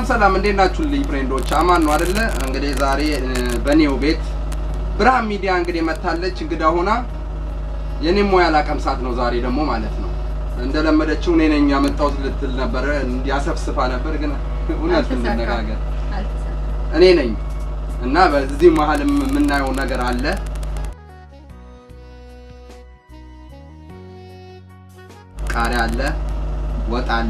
ሰላም እንዴት ናችሁልኝ ፍሬንዶች? አማን ነው አይደለ? እንግዲህ ዛሬ እ፣ በኔው ቤት ብርሃን ሚዲያ እንግዲህ መታለች እንግዳ ሆና የኔም ሙያ ላቀምሳት ነው ዛሬ ደግሞ ማለት ነው። እንደለመደችው እኔ ነኝ ያመጣሁት ልትል ነበረ፣ እንዲያሰፍስፋ ነበር፣ ግን እውነት እንነጋገር እኔ ነኝ እና በዚህ መሀልም የምናየው ነገር አለ። ቃሪያ አለ፣ ወጥ አለ።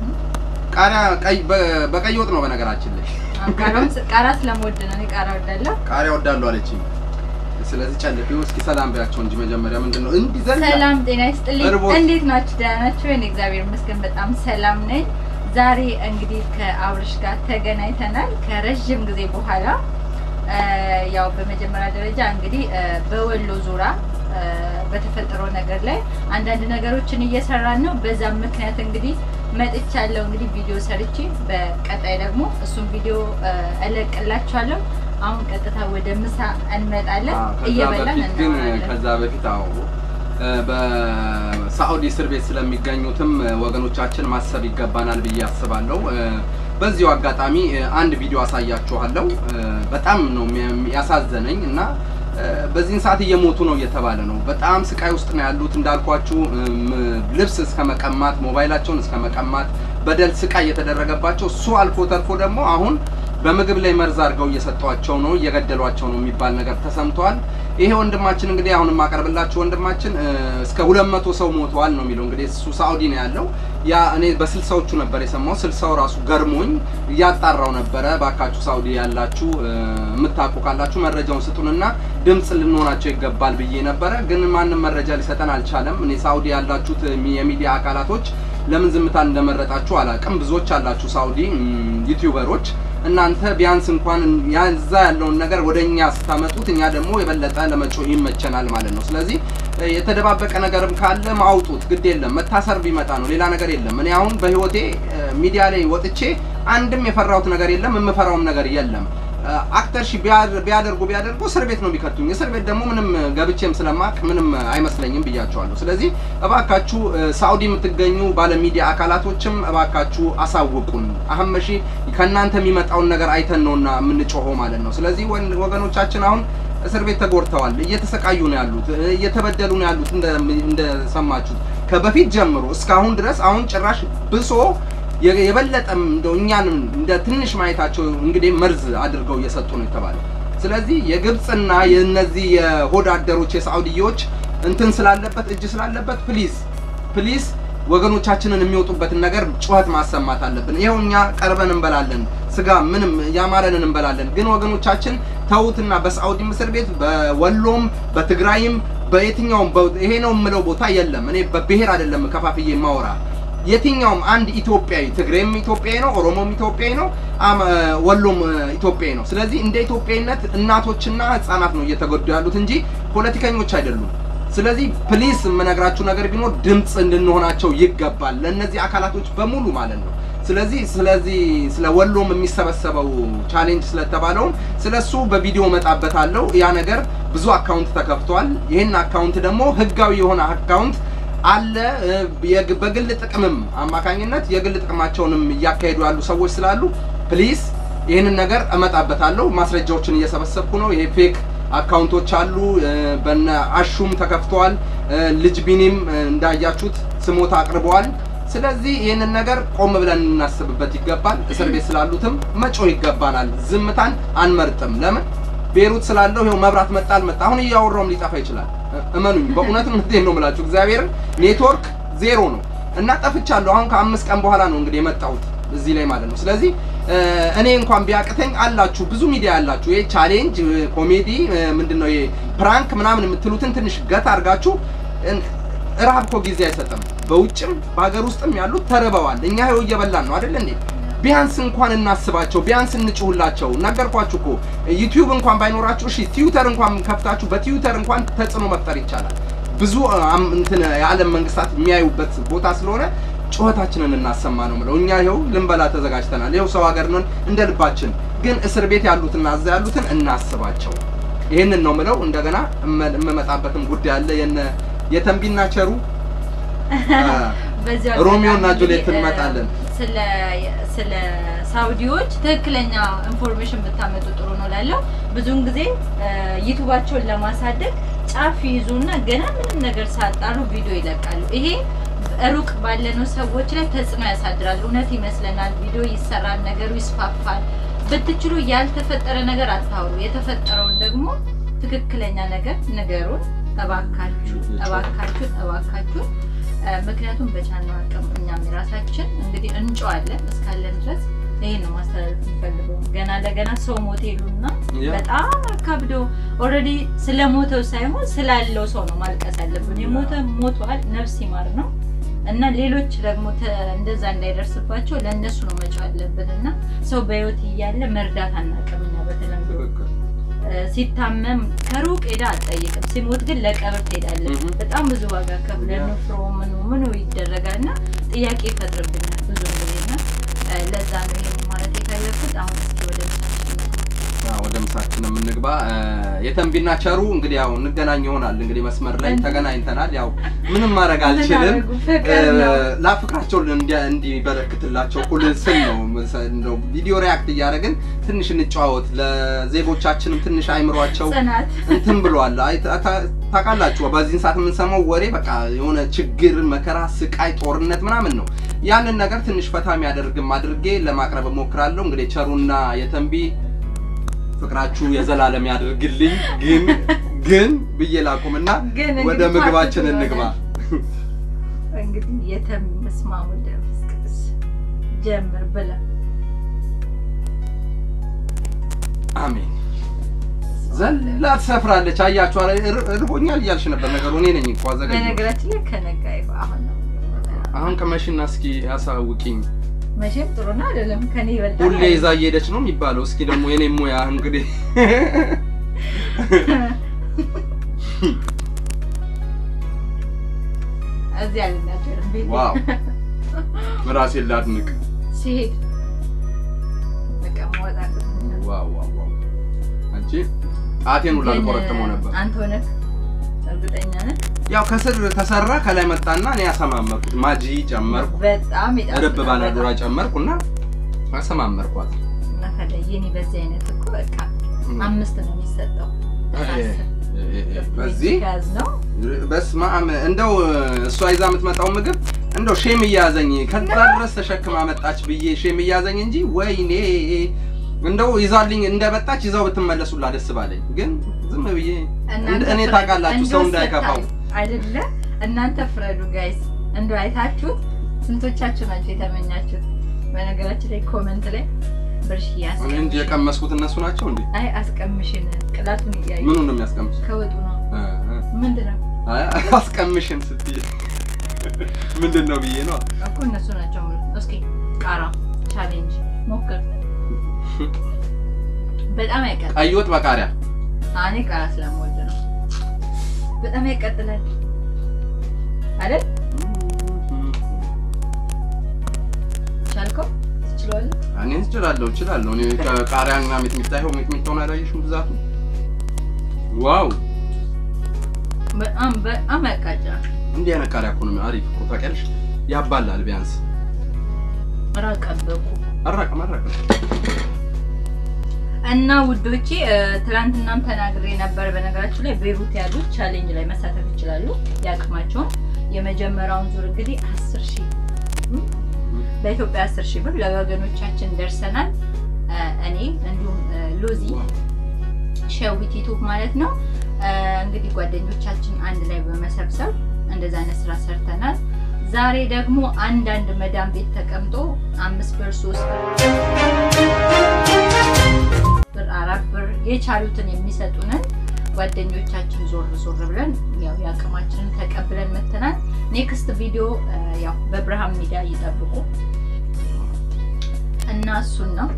ቃሪያ ቀይ በ- በቀይ ወጥ ነው በነገራችን ላይ ቃሪያ ስለምወድ ነው። እኔ ቃሪያ ወዳለሁ። ቃሪያ ወዳለሁ አለችኝ። ስለዚህ ጨልፊው እስኪ ሰላም ቢያቸው እንጂ መጀመሪያ ምንድን ነው እንዲህ ዘላ ሰላም ጤና ይስጥልኝ። እርቦት። እንዴት ናችሁ? ደህና ናችሁ? እኔ እግዚአብሔር ይመስገን በጣም ሰላም ነኝ። ዛሬ እንግዲህ ከአብርሽ ጋር ተገናኝተናል ከረዥም ጊዜ በኋላ። እ፣ ያው በመጀመሪያ ደረጃ እንግዲህ እ፣ በወሎ ዙሪያ እ፣ በተፈጠረው ነገር ላይ አንዳንድ ነገሮችን እየሰራን ነው። በዛም ምክንያት እንግዲህ መጥቻለሁ። እንግዲህ ቪዲዮ ሰርቼ በቀጣይ ደግሞ እሱን ቪዲዮ እ፣ እለቅላችኋለሁ። አሁን ቀጥታ ወደ ምሳ እንመጣለን። አዎ፣ ከዛ እየበላን በፊት ግን እናወራለን። ከዛ በፊት አዎ እ፣ በሳዑዲ እስር ቤት ስለሚገኙትም እ፣ ወገኖቻችን ማሰብ ይገባናል ብዬ አስባለሁ። እ፣ በዚሁ አጋጣሚ እ፣ አንድ ቪዲዮ አሳያችኋለሁ። እ፣ በጣም ነው የሚያ- ያሳዘነኝ እና እ፣ በዚህን ሰዓት እየሞቱ ነው እየተባለ ነው። በጣም ስቃይ ውስጥ ነው ያሉት እንዳልኳችሁ እም፣ ልብስ እስከ መቀማት፣ ሞባይላቸውን እስከ መቀማት በደል ስቃይ እየተደረገባቸው እሱ አልፎ ተርፎ ደግሞ አሁን በምግብ ላይ መርዝ አድርገው እየሰጧቸው ነው እየገደሏቸው ነው የሚባል ነገር ተሰምቷል። ይሄ ወንድማችን እንግዲህ አሁን የማቀርብላችሁ ወንድማችን እ፣ እስከ ሁለት መቶ ሰው ሞተዋል ነው የሚለው። እንግዲህ እሱ ሳኡዲ ነው ያለው። ያ እኔ በስልሳዎቹ ነበር የሰማው። ስልሳው ራሱ ገርሞኝ እያጣራው ነበረ። ባካችሁ ሳኡዲ ያላችሁ እ፣ የምታውቁ ካላችሁ መረጃውን ስጡንና ድምፅ ልንሆናቸው ይገባል ብዬ ነበረ። ግን ማንም መረጃ ሊሰጠን አልቻለም። እኔ ሳኡዲ ያላችሁት የሚ- የሚዲያ አካላቶች ለምን ዝምታን እንደመረጣችሁ አላውቅም። ብዙዎች አላችሁ ሳኡዲ እም፣ ዩቲዩበሮች እናንተ ቢያንስ እንኳን ያዛ ያለውን ነገር ወደ እኛ ስታመጡት እኛ ደግሞ የበለጠ ለመጮህ ይመቸናል ማለት ነው። ስለዚህ እ፣ የተደባበቀ ነገርም ካለ ማውጡት ግድ የለም። መታሰር ቢመጣ ነው ሌላ ነገር የለም። እኔ አሁን በህይወቴ እ፣ ሚዲያ ላይ ወጥቼ አንድም የፈራሁት ነገር የለም፣ የምፈራውም ነገር የለም። አክተር ሺ ቢያደርጉ ቢያደርጉ እስር ቤት ነው የሚከቱኝ። እስር ቤት ደግሞ ምንም ገብቼም ስለማቅ ምንም አይመስለኝም ብያቸዋለሁ። ስለዚህ እባካችሁ እ፣ ሳኡዲ የምትገኙ ባለሚዲያ አካላቶችም እባካችሁ አሳውቁን። አህመሺ ከእናንተ የሚመጣውን ነገር አይተን ነውና የምንጮኸው ማለት ነው። ስለዚህ ወን- ወገኖቻችን አሁን እስር ቤት ተጎድተዋል፣ እየተሰቃዩ ነው ያሉት፣ እ፣ እየተበደሉ ነው ያሉት እንደ- እንደሰማችሁት ከበፊት ጀምሮ እስካሁን ድረስ አሁን ጭራሽ ብሶ የ- የበለጠም እንደው እኛን እንደ ትንሽ ማየታቸው እንግዲህ መርዝ አድርገው እየሰጡ ነው የተባለው። ስለዚህ የግብፅና የእነዚህ የሆድ አደሮች የሳዑዲዎች እንትን ስላለበት እጅ ስላለበት ፕሊዝ ፕሊዝ ወገኖቻችንን የሚወጡበትን ነገር ጩኸት ማሰማት አለብን። ይኸው እኛ ቀርበን እንበላለን፣ ስጋ ምንም ያማረንን እንበላለን። ግን ወገኖቻችን ተዉትና በሳዑዲ እስር ቤት በወሎም በትግራይም በየትኛውም በ- ይሄ ነው የምለው ቦታ የለም። እኔ በብሔር አይደለም ከፋፍዬ ማወራ የትኛውም አንድ ኢትዮጵያዊ ትግሬም ኢትዮጵያዊ ነው፣ ኦሮሞም ኢትዮጵያዊ ነው፣ አም- ወሎም እ፣ ኢትዮጵያዊ ነው። ስለዚህ እንደ ኢትዮጵያዊነት እናቶችና ህጻናት ነው እየተጎዱ ያሉት እንጂ ፖለቲከኞች አይደሉም። ስለዚህ ፕሊስ የምነግራችሁ ነገር ቢኖር ድምፅ እንድንሆናቸው ይገባል፣ ለእነዚህ አካላቶች በሙሉ ማለት ነው። ስለዚህ ስለዚህ ስለ ወሎም የሚሰበሰበው ቻሌንጅ ስለተባለውም ስለሱ በቪዲዮ መጣበታለሁ። ያ ነገር ብዙ አካውንት ተከፍቷል። ይህን አካውንት ደግሞ ህጋዊ የሆነ አካውንት አለ እ፣ የግ- በግል ጥቅምም አማካኝነት የግል ጥቅማቸውንም እያካሄዱ ያሉ ሰዎች ስላሉ ፕሊዝ ይህንን ነገር እመጣበታለሁ። ማስረጃዎችን እየሰበሰብኩ ነው። ይሄ ፌክ አካውንቶች አሉ። እ፣ በነ አሹም ተከፍተዋል። እ፣ ልጅ ቢኒም እ፣ እንዳያችሁት ስሞታ አቅርበዋል። ስለዚህ ይህንን ነገር ቆም ብለን እናስብበት ይገባል። እስር ቤት ስላሉትም መጮህ ይገባናል። ዝምታን አንመርጥም። ለምን ቤሩት ስላለው ይኸው መብራት መጣ አልመጣ አሁን እያወራውም ሊጠፋ ይችላል። እ- እመኑኝ በእውነት እውነቴን ነው የምላችሁ እግዚአብሔርን ኔትወርክ ዜሮ ነው እና ጠፍቻለሁ። አሁን ከአምስት ቀን በኋላ ነው እንግዲህ የመጣሁት እዚህ ላይ ማለት ነው። ስለዚህ እ፣ እኔ እንኳን ቢያቅተኝ አላችሁ ብዙ ሚዲያ ያላችሁ ይሄ ቻሌንጅ እ፣ ኮሜዲ እ፣ ምንድነው ይሄ ፕራንክ ምናምን የምትሉትን ትንሽ ገት አድርጋችሁ እ፣ ረሃብ እኮ ጊዜ አይሰጥም። በውጭም በሀገር ውስጥም ያሉት ተርበዋል። እኛ ይኸው እየበላን ነው አይደል እንዴ? ቢያንስ እንኳን እናስባቸው፣ ቢያንስ እንጭሁላቸው። ነገርኳችሁ እኮ ዩቲዩብ እንኳን ባይኖራችሁ እሺ፣ ትዊተር እንኳን ከፍታችሁ በትዊተር እንኳን ተጽዕኖ መፍጠር ይቻላል። ብዙ አም፣ እንትን የዓለም መንግስታት የሚያዩበት ቦታ ስለሆነ ጩኸታችንን እናሰማ ነው ምለው። እኛ ይኸው ልንበላ ተዘጋጅተናል። ይኸው ሰው ሀገር ነን እንደ ልባችን። ግን እስር ቤት ያሉትና እዛ ያሉትን እናስባቸው። ይህንን ነው ምለው። እንደገና እመ- የምመጣበትም ጉዳይ አለ የነ የተንቢና ቸሩ በዚሁ ሮሚዮ እና አጋጣሚ ጁሊየት እንግዲህ፣ እንመጣለን። ስለ ስለ ሳውዲዎች ትክክለኛ ኢንፎርሜሽን ብታመጡ ጥሩ ነው ላለው ብዙውን ጊዜ ዩቱባቸውን ለማሳደግ ጫፍ ይይዙና ገና ምንም ነገር ሳያጣሩ ቪዲዮ ይለቃሉ። ይሄ ሩቅ ባለነው ሰዎች ላይ ተጽዕኖ ያሳድራል። እውነት ይመስለናል፣ ቪዲዮ ይሰራል፣ ነገሩ ይስፋፋል። ብትችሉ ያልተፈጠረ ነገር አታውሩ፣ የተፈጠረውን ደግሞ ትክክለኛ ነገር ንገሩን። እባካችሁ እባካችሁ እባካችሁ። ምክንያቱም በቻልነው አቅም እኛም የራሳችን እንግዲህ እንጨዋለን እስካለን ድረስ ይሄን ነው ማስተላለፍ የሚፈልገው። ገና ለገና ሰው ሞት ይሉና በጣም አካብዶ ኦልሬዲ ስለ ሞተው ሳይሆን ስላለው ሰው ነው ማልቀስ ያለብን። የሞተ ሞቷል፣ ነፍስ ይማር ነው እና ሌሎች ደግሞ እንደዛ እንዳይደርስባቸው ለእነሱ ነው መጫው ያለብን እና ሰው በህይወት እያለ መርዳት አናውቅም እኛ በተለምዶ ሲታመም ከሩቅ ሄዳ አትጠይቅም። ሲሞት ግን ለቀብር ትሄዳለች። በጣም ብዙ ዋጋ ከፍለን ንፍሮ ምኑ ምኑ ይደረጋል እና ጥያቄ ይፈጥርብኛል ብዙ ጊዜ እና ለዛ ነው ይሄን ማለት የፈለኩት። አሁን እስኪ ወደ ወደ ምሳችን የምንግባ። የተንቢና ቸሩ እንግዲህ ያው እንገናኝ ይሆናል እንግዲህ መስመር ላይ ተገናኝተናል። ያው ምንም ማድረግ አልችልም። ላፍቅራቸው እንዲበረክትላቸው ሁል ስል ነው ቪዲዮ ሪያክት እያደረግን ትንሽ እንጨዋወት። ለዜጎቻችንም ትንሽ አይምሯቸው እንትን ብሏል። ታውቃላችሁ በዚህን ሰዓት የምንሰማው ወሬ በቃ የሆነ ችግር፣ መከራ፣ ስቃይ፣ ጦርነት ምናምን ነው። ያንን ነገር ትንሽ ፈታ የሚያደርግም አድርጌ ለማቅረብ እሞክራለሁ። እንግዲህ ቸሩና የተንቢ ፍቅራችሁ የዘላለም ያደርግልኝ። ግን ግን ብዬ ላቁምና ወደ ምግባችን እንግባ። እንግዲህ የተንቢ መስማሙ ደምስቅስ ጀምር ብላ አሜን። ዘላ ትሰፍራለች። አያችሁ፣ እርቦኛል እያልሽ ነበር። ነገሩ እኔ ነኝ እኮ አዘጋጅ። በነገራችን ላይ ከነጋ አሁን ነው አሁን ቅመሽና እስኪ ያሳውቂኝ። መቼም ጥሩ ነው አይደለም? ከኔ ይበልጣል። ሁሌ ይዛ እየሄደች ነው የሚባለው። እስኪ ደግሞ የኔ ሙያ እንግዲህ እዚህ አልናገርም። ቤት ዋው ራሴን ላድንቅ ሲሄድ በቃ መወጣት ዋው ዋው ዋው አንቺ ጣቴን ሁላ ልቆረጥመው ነበር። አንተ ሆነህ እርግጠኛ ነህ? ያው ከስር ተሰራ ከላይ መጣና እኔ ያሰማመርኩት ማጂ ጨመርኩ፣ በጣም ይጣፍጣል። ርብ ባላዶራ ጨመርኩና አሰማመርኳት። መፈለግ የኔ በዚህ አይነት እኮ በቃ አምስት ነው የሚሰጠው። በዚህ ጋዝ ነው በስመ አብ እንደው እሷ ይዛ የምትመጣው ምግብ እንደው ሼም እያዘኝ ከዛ ድረስ ተሸክማ መጣች ብዬ ሼም እያዘኝ እንጂ ወይኔ እንደው ይዛልኝ እንደመጣች ይዛው ብትመለሱላ ደስ ባለኝ። ግን ዝም ብዬ እኔ ታውቃላችሁ ሰው እንዳይከፋው አይደለ? እናንተ ፍረዱ ጋይስ። እንደው አይታችሁት ስንቶቻችሁ ናቸው የተመኛችሁት? በነገራችን ላይ ኮመንት ላይ ብርሽ እኔ እንጂ የቀመስኩት እነሱ ናቸው እንዴ? አይ አስቀምሽን፣ ቅላቱን እያዩ ምኑን ነው የሚያስቀምሱ? ከወጡ ነው ምንድን ነው አይ አስቀምሽን ስትይ ምንድን ነው ብዬ ነው እኮ እነሱ ናቸው። እስኪ ቃራ ቻሌንጅ ሞክር። በጣም ያቀጥላል። ቀይ ወጥ በቃሪያ እኔ ቃራ ስለምወድ ነው። በጣም ያቀጥላል አይደል? ቻልከው? ትችላለህ? እኔ እችላለሁ እችላለሁ። እኔ ቃሪያና ሚጥሚጣ ይኸው ሚጥሚጣውን አላየሽም ብዛቱ? ዋው በጣም በጣም ያቃጭላል። እንዲህ አይነት ቃሪያ እኮ ነው አሪፍ እኮ ታውቂያለሽ። ያባላል ቢያንስ ራቀበቁ አራቀም አራቀም እና ውዶቼ ትናንትናም ተናግሬ ነበር። በነገራችን ላይ ቤሩት ያሉት ቻሌንጅ ላይ መሳተፍ ይችላሉ የአቅማቸውን። የመጀመሪያውን ዙር እንግዲህ አስር ሺህ በኢትዮጵያ አስር ሺህ ብር ለወገኖቻችን ደርሰናል። እኔ እንዲሁም ሎዚ ሸዊት ዩቱብ ማለት ነው እንግዲህ ጓደኞቻችን አንድ ላይ በመሰብሰብ እንደዛ አይነት ስራ ሰርተናል። ዛሬ ደግሞ አንዳንድ መዳም ቤት ተቀምጦ አምስት ብር ሶስት ብር አራት ብር የቻሉትን የሚሰጡንን ጓደኞቻችን ዞር ዞር ብለን ያው የአቅማችንን ተቀብለን መተናል። ኔክስት ቪዲዮ ያው በብርሃን ሚዲያ ይጠብቁ እና እሱን ነው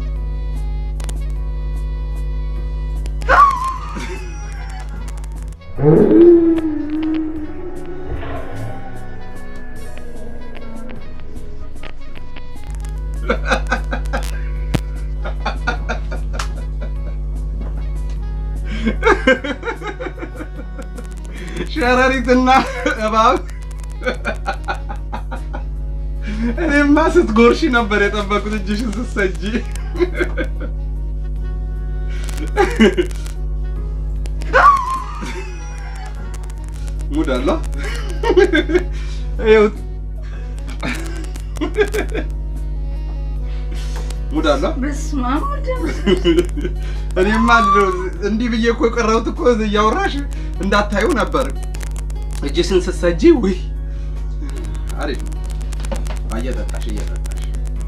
ሸረሪትና እባብ እኔማ ስትጎርሺ ነበር የጠበቁት እጅሽን ስትሰጂ። ሙድ አለ ይኸውት ሙድ አለ። በስመ አብ ወልድ እኔማ እንዲህ ብዬ እኮ የቀረሁት እኮ እያወራሽ እንዳታዩ ነበር። እጅሽን ስትሰጂ ውይ አሪፍ ነው። እየጠጣሽ እየጠጣሽ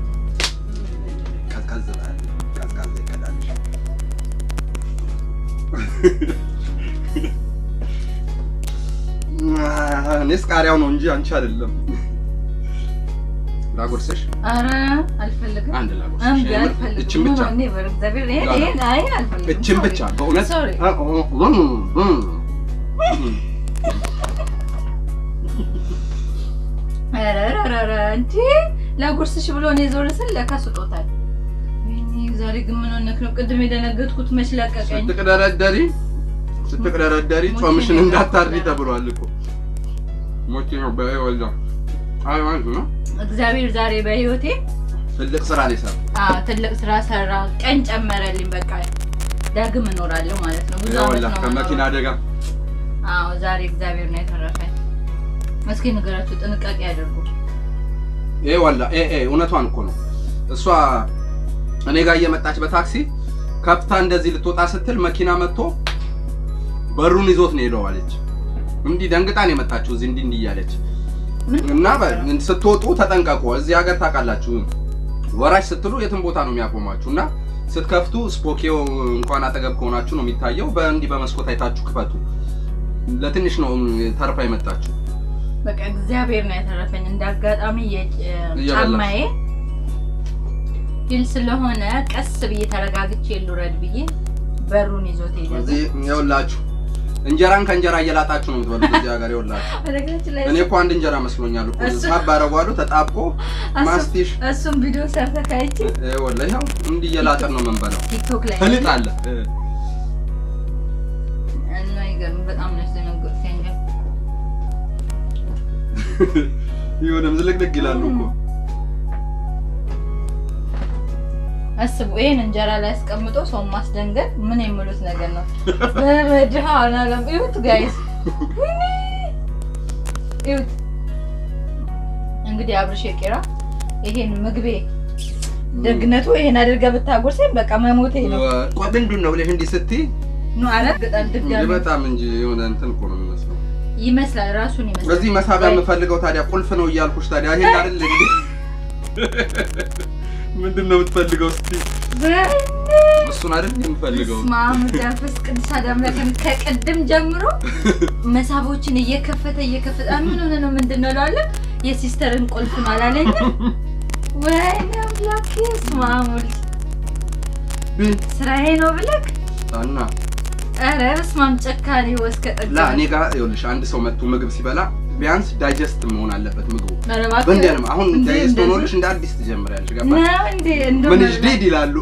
ቀዝቀዝ በል ቀዝቀዝ ይቀዳልሽ። እኔስ ቃሪያው ነው እንጂ አንቺ አይደለም። ላጎርስሽ ኧረ አልፈልግም። አንድ ላጎርስሽ። እምቢ የምር አልፈልግም። እችን ብቻ እኔ በእግዚአብሔር ይሄን ላላ። ይሄን አይ አልፈልግም። እችን ሶሪ። ብቻ በእውነት ሶሪ። ኧረ ኧረ ኧረ እንዴ ላጎርስሽ ብሎ እኔ ዞር ስል ለካ ስጦታል። ወይኔ ዛሬ ግን ምን ሆነክ ነው? ቅድም የደነገጥኩት መች ለቀቀኝ። ስትቅደረደሪ ስትቅደረደሪ ሞቼ ጾምሽን ነው እንዳታድሪ የቀረው። ተብሏል እኮ ሞቼ ነው በወልዳ አይ ማለት ነው እግዚአብሔር ዛሬ በህይወቴ ትልቅ ስራ ነው የሰራው። አዎ ትልቅ ስራ ሰራ። ቀን ጨመረልኝ። በቃ ዳግም እኖራለሁ ማለት ነው። ብዙ ዓመት ይኸውልህ ነው ከመኪና የምኖረው። አደጋ አዎ ዛሬ እግዚአብሔር ነው የተረፈኝ። እስኪ ንገራችሁ፣ ጥንቃቄ ያደርጉ። ይሄ ወላ ኤ ኤ እውነቷን እኮ ነው። እሷ እኔ ጋር እየመጣች በታክሲ ከፍታ እንደዚህ ልትወጣ ስትል መኪና መጥቶ በሩን ይዞት ነው ሄደው አለች። እንዲህ ደንግጣ ነው የመጣችው እዚህ እንዲህ እንዲህ እያለች ምን እና በ- ስትወጡ ተጠንቀቁ። እዚህ ሀገር ታውቃላችሁ፣ ወራጅ ስትሉ የትም ቦታ ነው የሚያቆማችሁ እና ስትከፍቱ ስፖኬው እንኳን አጠገብ ከሆናችሁ ነው የሚታየው። በእንዲህ በመስኮት አይታችሁ ክፈቱ። ለትንሽ ነው ተርፋ የመጣችሁ። በቃ እግዚአብሔር ነው የተረፈኝ። እንደ አጋጣሚ እየበላሽ። የጫማዬ ሂል ስለሆነ ቀስ ብዬ ተረጋግቼ ልውረድ ብዬ በሩን ይዞት ሄደ። እዚህ ይኸውላችሁ እንጀራን ከእንጀራ እየላጣችሁ ነው የምትበሉት እዚህ ሀገር ይኸውላችሁ። በነገራችን ላይ እኔ እኮ አንድ እንጀራ መስሎኛል እኮ እሱ- ሳብ አደረጓሉ ተጣብቆ እሱ- ማስቲሽ እሱም ቪዲዮ ሰርተህ ካይቼ ወላሂ ይኸው እንዲህ እየላጥን ነው የምንበላው። ቲክቶክ ላይ ፍልጥ አለ እና ይገርም በጣም ነው ያስደነገጥከኝ። ይሁንም ዝልቅልቅ ይላሉ እኮ አስቡ ይሄን እንጀራ ላይ አስቀምጦ ሰው ማስደንገጥ ምን የሚሉት ነገር ነው? በመድኃኒዓለም እዩት ጋይስ፣ እዩት እንግዲህ አብርሽ የቄራ ይሄን ምግቤ ደግነቱ ይሄን አድርገህ ብታጎርሰኝ በቃ መሞቴ ነው። ቆይ ምንድን ነው ብለሽ እንዲህ ስትይ ኑ አረ በጣም እንጂ ድጋሚ በጣም እንጂ የሆነ እንትን እኮ ነው የሚመስለው። ይመስላል ራሱን ይመስላል። በዚህ መሳቢያ የምፈልገው ታዲያ ቁልፍ ነው እያልኩሽ ታዲያ ይሄን አይደል እንዴ? ምንድን ነው የምትፈልገው? እስቲ እሱን አይደል የምፈልገው? ስማም ዳፈስ ቅዱስ አምላክን ከቅድም ጀምሮ መሳቦችን እየከፈተ እየከፈተ አ ምን ሆነ ነው ምንድን ነው እላለሁ። የሲስተርን ቁልፍ ነው አላለኝም። ወይኔ አምላኬ ስማም ወልድ ስራዬ ነው ብለክ እና ኧረ በስማም ጨካኔ ወስከ ጠጋ ላ እኔ ጋር ይኸውልሽ አንድ ሰው መጥቶ ምግብ ሲበላ ቢያንስ ዳይጀስት መሆን አለበት ምግቡ። ኧረ እባክህ በእንዲህ አይነት አሁን እንዴ ዳይጀስት እንደዚህ? ሆኖልሽ እንደ አዲስ ትጀምሪያለሽ። ገባሽ? ነው እንዴ እንደው ምን መብላት ጅዴድ ይላሉ።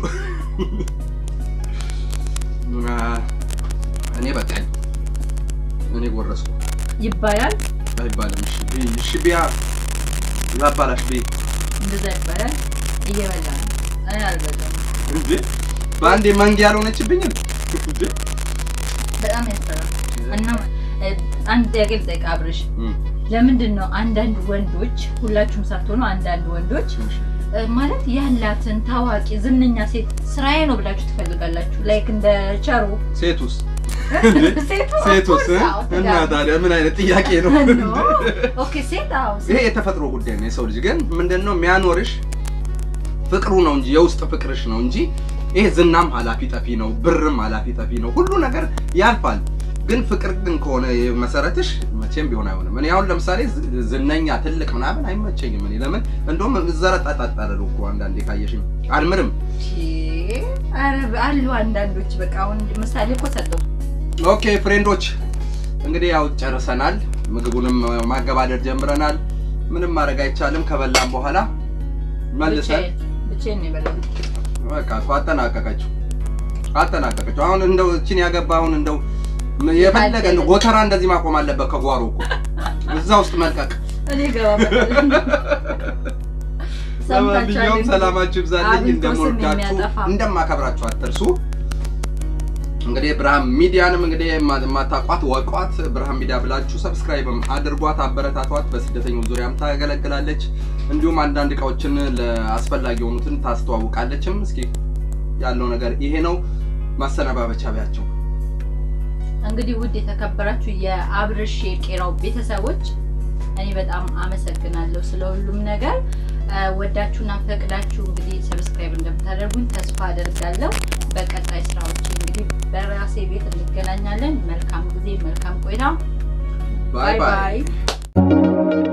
አ፣ እኔ በቃኝ። እኔ ጎረስኩ ይባላል አይባልም። እሺ ብይ፣ እሺ ቢያ ላባላሽ ብይ እንደዛ ይባላል። እየበላ ነው እኔ አልበላም። እንዴ በአንዴ መንጌ ያልሆነችብኝም እንዴ በጣም ያስፈራል። እና እ፣ አንድ ጥያቄ ልጠይቅ አብርሽ እም፣ ለምንድን ነው አንዳንድ ወንዶች ሁላችሁም ሳትሆኑ አንዳንድ ወንዶች እሺ። እ፣ ማለት ያላትን ታዋቂ ዝነኛ ሴት ስራዬ ነው ብላችሁ ትፈልጋላችሁ? ላይክ እንደ ቸሩ ሴቱስ ሴቱ ሴቱስ እ? of course፣ አዎ፣ እና ትዳር። ታዲያ ምን አይነት ጥያቄ ነው? ኖ፣ ኦኬ ሴት አዎ ይሄ ሴት የተፈጥሮ ጉዳይ ነው። የሰው ልጅ ግን ምንድነው የሚያኖርሽ ፍቅሩ ነው እንጂ የውስጥ ፍቅርሽ ነው እንጂ ይሄ ዝናም ኃላፊ ጠፊ ነው፣ ብርም ኃላፊ ጠፊ ነው። ሁሉ ነገር ያልፋል። ግን ፍቅር ግን ከሆነ መሰረትሽ መቼም ቢሆን አይሆንም። እኔ አሁን ለምሳሌ ዝ- ዝነኛ ትልቅ ምናምን አይመቸኝም። እኔ ለምን እንደውም ዘረጣጣጣለሁ እኮ አንዳንዴ ካየሽኝ አልምርም። ኧረ አሉ አንዳንዶች በቃ አሁን ምሳሌ እኮ ሰጠው ኦኬ ፍሬንዶች እንግዲህ ያው ጨርሰናል። ምግቡንም ማገባደድ ጀምረናል። ምንም ማድረግ አይቻልም። ከበላም በኋላ መልሰን ብቻዬን ነው የበላሁት። በቃ እኮ አጠናቀቀችው አጠናቀቀችው። አሁን እንደው እቺን ያገባ አሁን እንደው የፈለገ እንደው ጎተራ እንደዚህ ማቆም አለበት ከጓሮ እኮ እዛ ውስጥ መልቀቅ። እኔ እገባበታለሁ። ለማንኛውም ሰላማችሁ ይብዛልኝ። አብልቶ ስም እንደምወዳችሁ የሚያጠፋ። እንደማከብራችሁ አትርሱ። እንግዲህ ብርሃን ሚዲያንም እንግዲህ የማ- የማታውቋት ወቋት ብርሃን ሚዲያ ብላችሁ ሰብስክራይብም አድርጓት፣ አበረታቷት። በስደተኞች ዙሪያም ታገለግላለች። እንዲሁም አንዳንድ እቃዎችን ለአስፈላጊ የሆኑትን ታስተዋውቃለችም። እስኪ ያለው ነገር ይሄ ነው። ማሰነባበቻ ቢያቸው እንግዲህ ውድ የተከበራችሁ የአብርሽ የቄራው ቤተሰቦች እኔ በጣም አመሰግናለሁ ስለ ሁሉም ነገር እ፣ ወዳችሁና ፈቅዳችሁ እንግዲህ ሰብስክራይብ እንደምታደርጉኝ ተስፋ አደርጋለሁ። በቀጣይ ስራዎች እንግዲህ በራሴ ቤት እንገናኛለን። መልካም ጊዜ፣ መልካም ቆይታ። ባይ ባይ። ባይ